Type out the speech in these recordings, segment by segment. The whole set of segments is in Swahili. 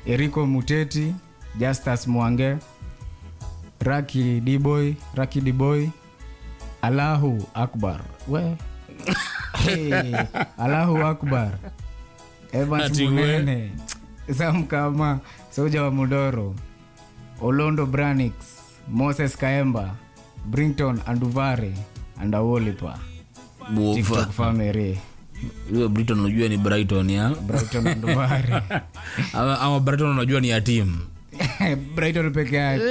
Eriko Muteti, Justus Mwange, Raki Diboy, Raki Diboy, Allahu Akbar. We. Hey, Allahu Akbar. Evans Ati we. Munene, Sam Kama, Soja wa Mudoro, Olondo Branix, Moses Kaemba, Brington Anduvare, and Awolipa. TikTok family. huyo brighton unajua ni brighton ya Brighton Anduvare. ama, ama brighton unajua ni ya timu Brighton peke yake.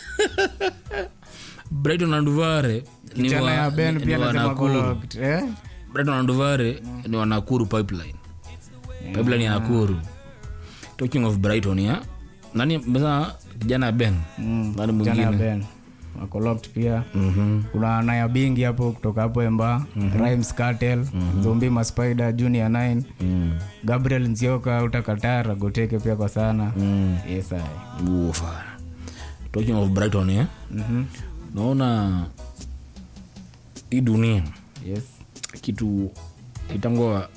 brighton anduvare ni Kijana wa- ya Ben ni- pia ni wa anasema Nakuru. Goloked, eh? brighton anduvare ni wa nakuru pipeline pipeline ya nakuru talking of brighton ya nani meza kijana ya ben nani Kijana ya mwingine Ben. Wako locked pia. Mhm. Kuna Naya Bingi hapo kutoka hapo Emba, Rhymes Cartel, Zombi Maspider, Junior 9, Mm. Gabriel Nzioka utakatara goteke pia kwa sana. Mm. Yes, I. Ufa. talking of brighton ya Mhm. naona hii dunia Yes. kitu itangwa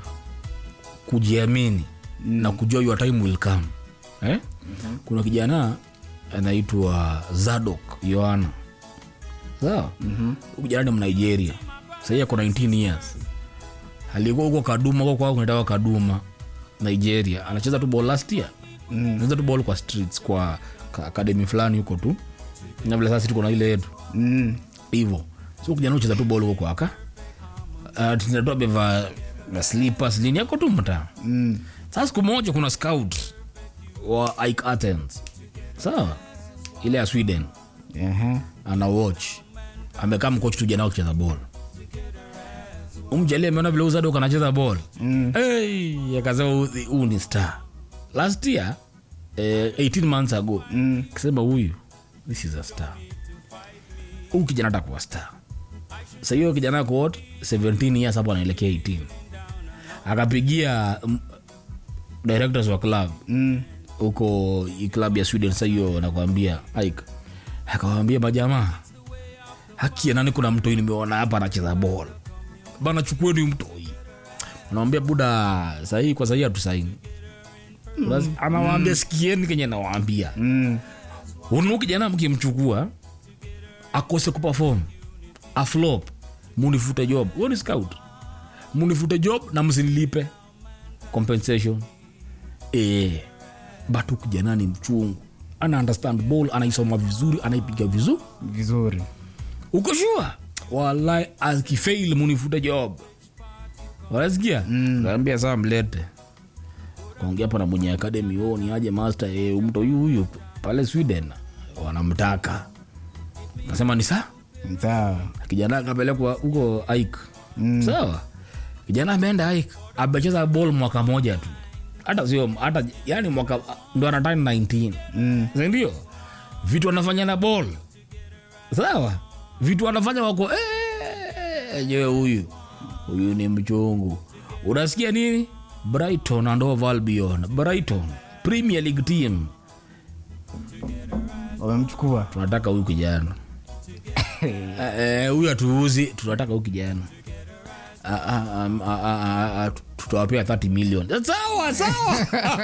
kujiamini na kujua your time will come eh? kuna kijana anaitwa zadok yohana sawa mm-hmm. kijana ni mnigeria sahii ako 19 years alikuwa huko kaduma huko kwao kunatawa kaduma nigeria anacheza tu ball last year Mm. anacheza tu ball kwa streets kwa ka- academy fulani huko tu na vile sasa tuko na ile yetu Mm. hivo so kijana ucheza tu bol huko kwaka uh, tinatoa amevaa na slippers nini yako tu mtaa Mm. sasa siku moja kuna scout wa Ike Athens sawa ile ya sweden Ehe. ana watch amekaa mkochi tu jana kucheza bol umjali ameona vile uzadok anacheza bol Mm. hey, akasema "Huyu- huyu ni star last year eh, 18 months ago Mm. kisema huyu this is a star huyu kijana atakuwa star sa hiyo kijana ako what 17 years hapo anaelekea 18 akapigia mm, directors wa club Mm. huko hii club ya sweden sa hiyo nakwambia ike akawambia majamaa haki ya nani kuna mtoi nimeona hapa anacheza bol bana chukueni mtoi anawambia buda sahii kwa sahii hatusaini mm. anawaambia sikieni kenye nawaambia Mm. unu kijana mkimchukua akose kupafom aflop munifute job huo ni scout munifute job na msinilipe compensation e, but huyu kijana ni mchungu ana understand ball anaisoma vizuri anaipiga vizuri Vizuri. uko shua walai akifail munifute job wanasikia kaambia saa mlete kaongea hapa na mwenye akademi o ni aje master e, mto huyu huyu pale sweden wanamtaka kasema ni saa Sawa. kijana akapelekwa huko ik mm. sawa kijana ameenda ik amecheza ball mwaka moja tu hata sio hata yani mwaka ndo anatani 19 Mm. sindio vitu anafanya na ball sawa vitu anafanya wako "Eh, je huyu huyu ni mchungu unasikia nini brighton and Hove albion brighton premier league team Wamemchukua. tunataka huyu kijana Eh, eh, huyu hatuuzi tunataka huyu kijana Ah, ah, ah, ah, ah, ah, tutawapea 30 million sawa sawa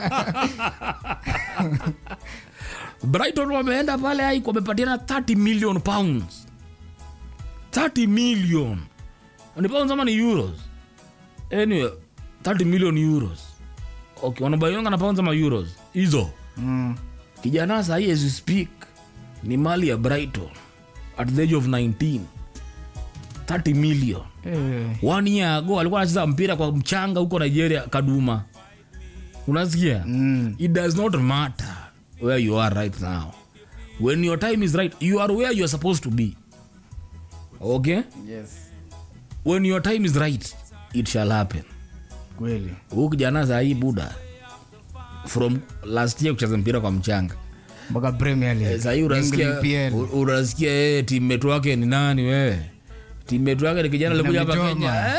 brighton wameenda pale aik wamepatiana 30 million pounds 30 million ni pounds ama ni euros anyway 30 million euros okay wanabaionga na pounds ama euros hizo Mm. kijana sahii as you speak ni mali ya brighton at the age of 19 30 million Eh. one year ago alikuwa anacheza mpira kwa mchanga huko nigeria kaduma unasikia Mm. it does not matter where you are right now when your time is right you are where you are supposed to be okay Yes. when your time is right it shall happen Kweli. huu kijana sahii buda from last year kucheza mpira kwa mchanga Mpaka Premier League. sahii unasikia England PL. u- unasikia yeye timetu wake ni nani wewe timetu wake ni kijana alikuja hapa Mitoma. kenya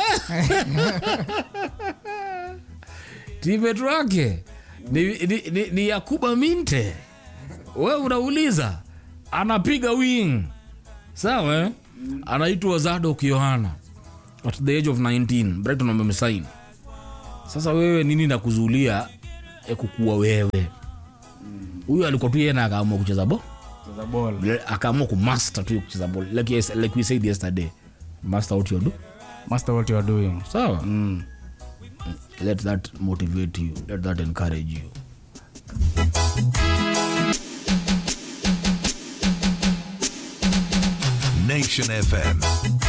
timetu wake ni, ni, ni, ni yakuba minte we unauliza anapiga wing sawa eh? anaitwa zadok yohana at the age of 19 brighton wamemsaini sasa wewe nini nakuzulia ya kukuwa wewe huyu alikuwa tu yeye na akaamua kucheza bo Cheza ball. Le- akaamua kumaster tu kucheza ball like, yes, like we said yesterday master what you do Master what you are doing. sawa Mm. let that motivate you let that encourage you Nation FM